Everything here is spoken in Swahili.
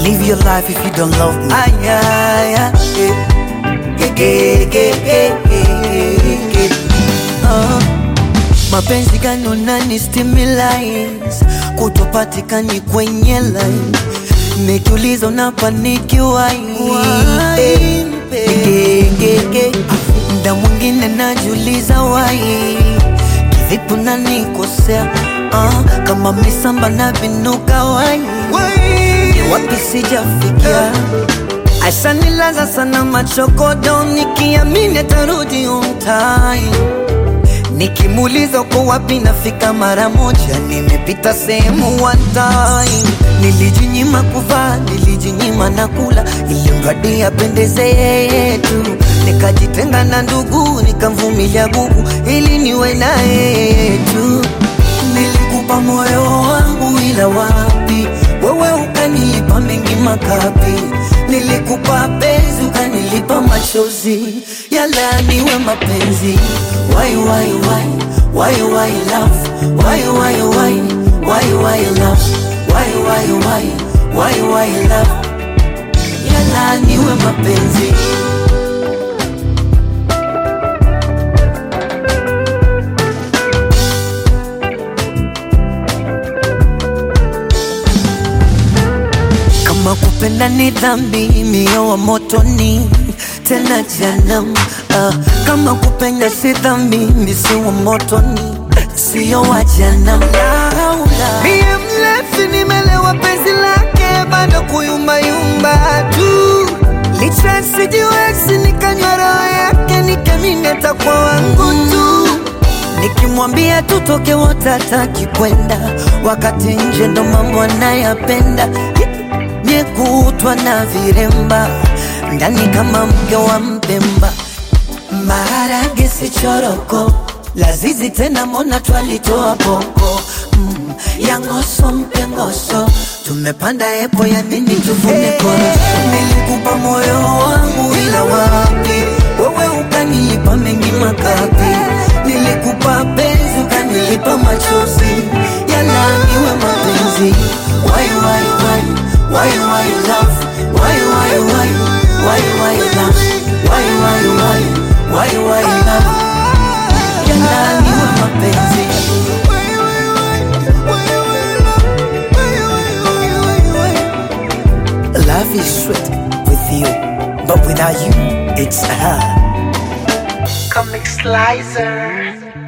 live your life if you don't love me. Ay, ay, ay, eh. Ge, ge, ge, ge, ge, ge. Ah. Mapenzi gani unani stimulate kutopatikani kwenye line nikiuliza unapanikiwa gege mda mwingine najiuliza wai kivipi unanikosea ah, kama misamba na vinuka wai ni wapi sijafikia ashanilaza sana machokodo nikiamini atarudi umtai Nikimuuliza uko wapi nafika mara moja, nimepita sehemu one time. Nilijinyima kuvaa, nilijinyima na kula, ili mradi apendeze yeye tu. Nikajitenga na ndugu, nikamvumilia bubu, ili niwe na yeye tu. Nilikupa moyo wangu, ila wapi wewe ukanilipa mengi makapi. Nilikupa penzi, ukanilipa machozi, yala niwe mapenzi Why, why, why, why, why love? Why, why, why, why, why love? Why, why, why, why, why love? Yala niwe mapenzi kama kupenda ni dhambi, mio wa motoni tena janam. Uh, kama kupenda si dhambi, misi wa motoni sio wa janam. Mie mlevi nimelewa penzi lake, bado kuyumbayumba tu licha sijiwezi, nikanywa roho yake, nikamini atakuwa wangu tu Nikimwambia tutoke wote hataki kwenda, wakati nje ndo mambo anayapenda nyekutwa na viremba ndani kama mke wa Mpemba, maharage si choroko, lazizi tena mona twalitoa boko mm, ya ngoso mpengoso tumepanda epo ya nini tuvune koroso. Nilikupa moyo wangu ila wapi, wewe ukanilipa mengi makapi. Nilikupa penzi ukanilipa machozi, yala niwe mapenzi. Why, why, why, why, why love? Why, why, why, why, why love? Why, why, why, why, why love? Yala niwe mapenzi. Love is sweet with you, but without you, it's hard. Comic Slicer.